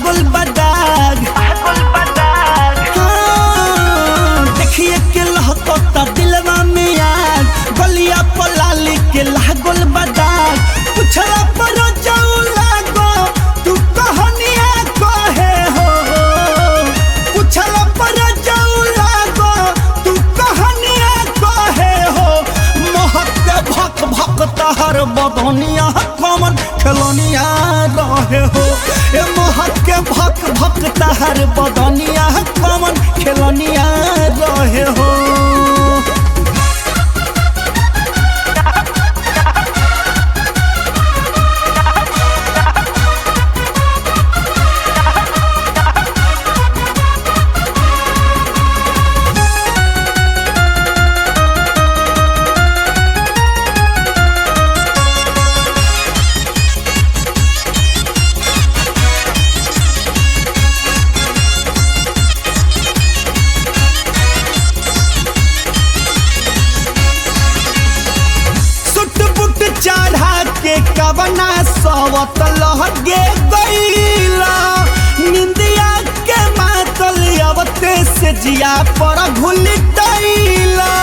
लागल बदाग हाँ, देखिए के लहकता दिलवा में आग गलिया पलाली के लागल बदाग पुछला पर जाऊ लागो तू कहनिया कहे हो पुछला पर जाऊ लागो तू कहनिया कहे हो महक के भक भक तहर बदनिया कमन खेलनिया रहे हो ए महक के भक भक तहर बदनिया कमन खेलनिया रहे हो सुट बुट चढ़ा के कवना सवत लहगे गईला निंदिया के मातल अवते से जिया पर घुल टैला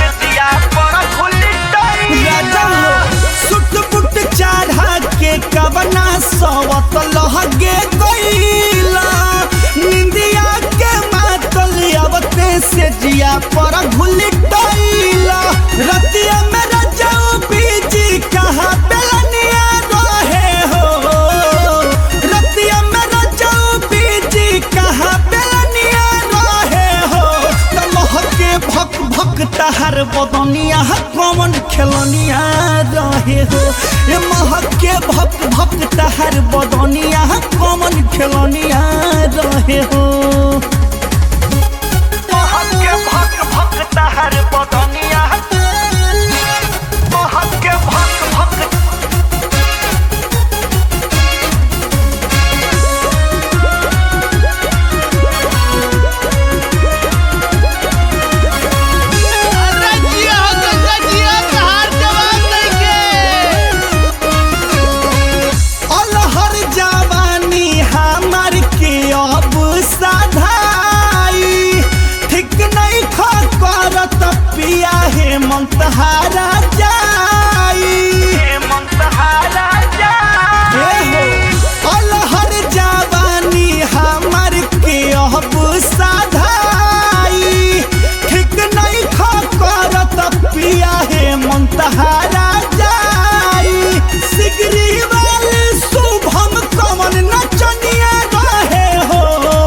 राजा हो सुट बुट चढ़ा के कवना सवत लहगे गईला निंदिया के मातल अवते से जिया पर घुल टैला रतिया में रजाऊ बीजी कहाँ बेलनिया रहे हो रतिया में रजाऊ बीजी कहाँ बेलनिया रहे हो तमह के भक भक तहर बदनिया कमन खेलनिया रहे हो ए महक के भक भक तहर बदनिया कमन खेलनिया रहे हो महक के भक भक तहर बदनिया महक के भक भक अरे जिया हो गंगा जिया कहार जवान नइखे अलहर जवानी हमार के अब साधाई ठीक नहीं खा करत पिया हे मंतहारा जाई ए हो, अलहर जवानी हमार के अब साधाई ठीक नहीं खा करत पिया हे मंतहारा जाई सिगरी वाले शुभम कमन नचनिया रहे हो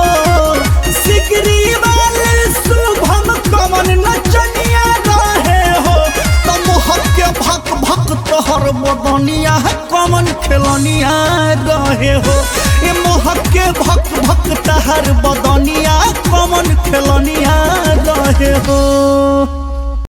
सिगरी वाले शुभम कमन नचनिया रहे हो तमह के भक भक तोहर बदनिया कमन खेलनिया रहे हो ए मोहक के भक भक तहर बदनिया कमन खेलनिया रहे हो